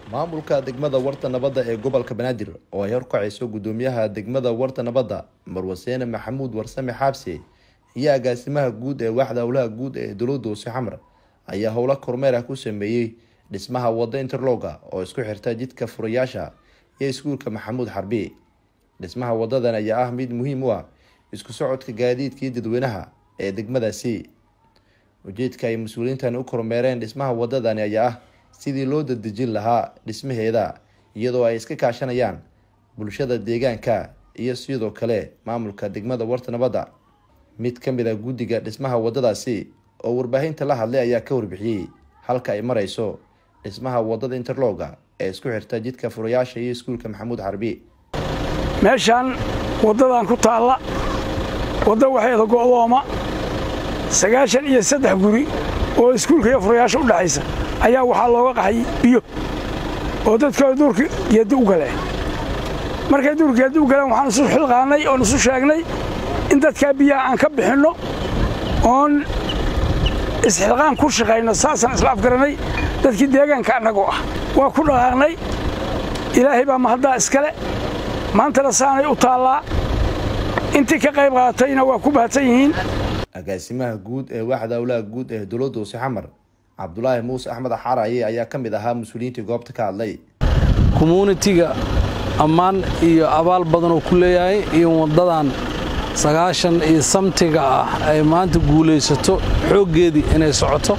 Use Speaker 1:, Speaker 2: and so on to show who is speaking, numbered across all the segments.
Speaker 1: maamulka degmada warta nabadda ee gobolka banaadir oo ay horkacayso gudoomiyaha degmada warta nabadda marwaseene maxamuud warsame xaabse iyo agaasimaha guud ee waaxda howlaha guud ee dowladda hoose xamar ayaa howlo kormeer ah ku sameeyey dhismaha wadda interloga oo isku xirta jidka furayaasha iyo iskuulka maxamuud xarbi dhismaha wadadan ayaa ah mid muhiim u ah isku socodka gaadiidkii dadweynaha ee degmadaasi ujeedka ay mas-uuliyiintan u kormeereen dhismaha wadadani ayaa ah sidii loo dadejin lahaa dhismaheeda iyadoo ay iska kaashanayaan bulshada deegaanka iyo sidoo kale maamulka degmada warta nabadda mid ka mid a guddiga dhismaha wadadaasi oo warbaahinta la hadlay ayaa ka warbixiyey halka ay marayso dhismaha wadada interloga ee isku xirta jidka furayaasha iyo iskuulka maxamuud xarbi
Speaker 2: meeshaan waddadan ku taalla wadda waxeeda go'dooma sagaashan iyo saddex guri oo iskuulka iyo furayaasha u dhexaysa ayaa waxaa looga qaxay biyo oo dadka duurka geeddi u galeen markay duurka geeddi u galeen waxaan isu xilqaannay oon isu sheegnay in dadkaa biyaha aan ka bixinno oon isxilqaan ku shaqayno saasaan isla afgaranay dadkii deegaanka annagoo ah waa ku dhaqaaqnay ilaahay baa mahaddaa iskale maantana saanay u taallaa intii ka qayb qaadatayna waa ku mahadsan yihiin
Speaker 1: agaasimaha guud ee waaxda howlaha guud ee dowladda hoose xamar cabdulaahi muuse axmed axaaraye ayaa ka mid ahaa mas-uuliyiintii goobta ka hadlay
Speaker 3: commuunitiga ammaan iyo abaal badan oo ku leeyahay iyo waddadan sagaashan iyo samtiga ah ay maanta guulaysato xooggeedii inay socoto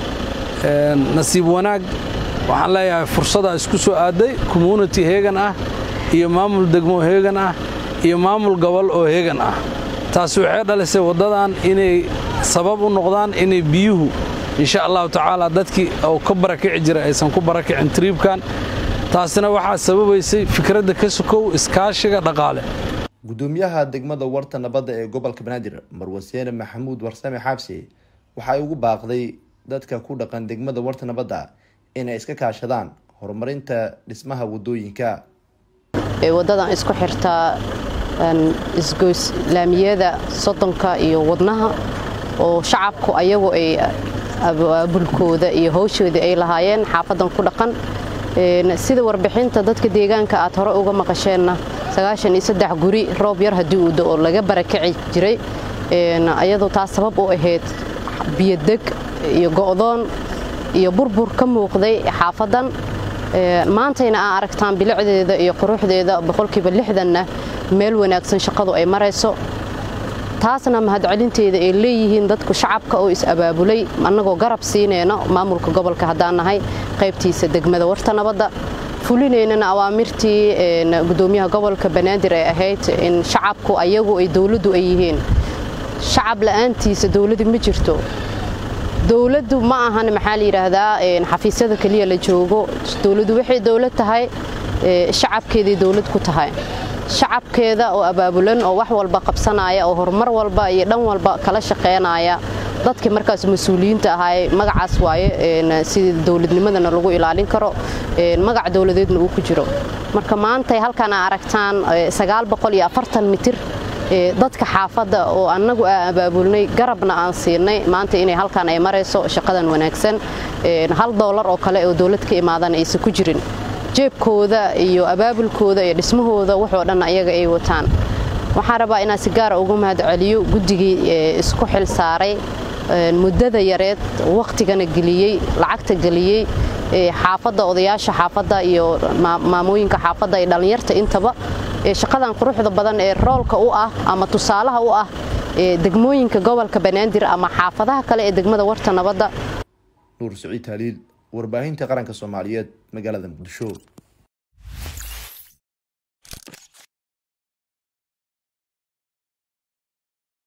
Speaker 3: nasiib wanaag waxaan leeyahay fursadaa isku soo aaday commuuniti heegan ah iyo maamul degmo heegan ah iyo maamul gobol oo heegan ah taasi waxay dhalisay waddadan inay sabab u noqdaan inay biyuhu insha allahu tacaala dadkii oo ka barakici jira aysan ku barakicin triibkan taasina waxaa sababaysay fikradda ka sokow iskaashiga dhaqaale
Speaker 1: gudoomiyaha degmada warta nabadda ee gobolka banaadir marwaseene maxamuud warsame xaabse waxay ugu baaqday dadka ku dhaqan degmada warta nabadda inay iska kaashadaan horumarinta dhismaha wadooyinka
Speaker 4: waddadan isku xirtaa isgoyslaamiyada soddonka iyo wadnaha oo shacabku ayagu ay abaabulkooda iyo hawshooda ay lahaayeen xaafadan ku dhaqan sida warbixinta dadka deegaanka aad hore uga maqasheenna sagaashan iyo saddex guri roob yar haddii uu do oo laga barakici jiray ayadoo taas sabab u ahayd biyodeg iyo go'doon iyo burbur ka muuqday xaafadan maantayna aa aragtaan bilicdeeda iyo quruxdeeda boqolkiiba lixdanna meel wanaagsan shaqadu ay marayso taasna mahadcelinteeda ay leeyihiin dadku shacabka oo is-abaabulay annagoo garab siinayna maamulka gobolka haddaan nahay qaybtiisa degmada warta nabadda fulinaynana awaamirtii gudoomiyaha gobolka banaadir ay ahayd in shacabku ayagu ay dowladdu ay yihiin shacab la'aantiisa dowladdu ma jirto dowladdu ma ahan maxaa la yidhaahdaa xafiisyada keliya la joogo dowladdu waxay dowlad tahay shacabkeeday dowlad ku tahay shacabkeeda oo abaabulan oo wax walba qabsanaya oo horumar walba iyo dhan walba kala shaqaynaya dadkii markaas mas-uuliyiinta ahaay magacaas waaye sidii dowladnimadana lagu ilaalin karo magac dowladeedna uu ku jiro marka maantay halkan aa aragtaan mitir dadka xaafadda oo annagu aan abaabulnay garabna aan siinay maanta inay halkan ay marayso shaqadan wanaagsan hal doolar oo kale oo dowlad ka imaadana aysan ku jirin jeebkooda iyo abaabulkooda iyo dhismahooda waxoo dhan ayaga ay wataan waxaan rabaa inaan si gaara ugu mahad celiyo guddigii isku xil saaray muddada yareed wakhtigana geliyey lacagta geliyey xaafadda odayaasha xaafadda iyo maamooyinka xaafadda iyo dhallinyarta intaba shaqadan quruxda badan ee roolka u ah ama tusaalaha u ah degmooyinka gobolka banaadir ama xaafadaha kale ee degmada warta nabadda
Speaker 1: nuur siciid taaliil warbaahinta qaranka soomaaliyeed magaalada muqdisho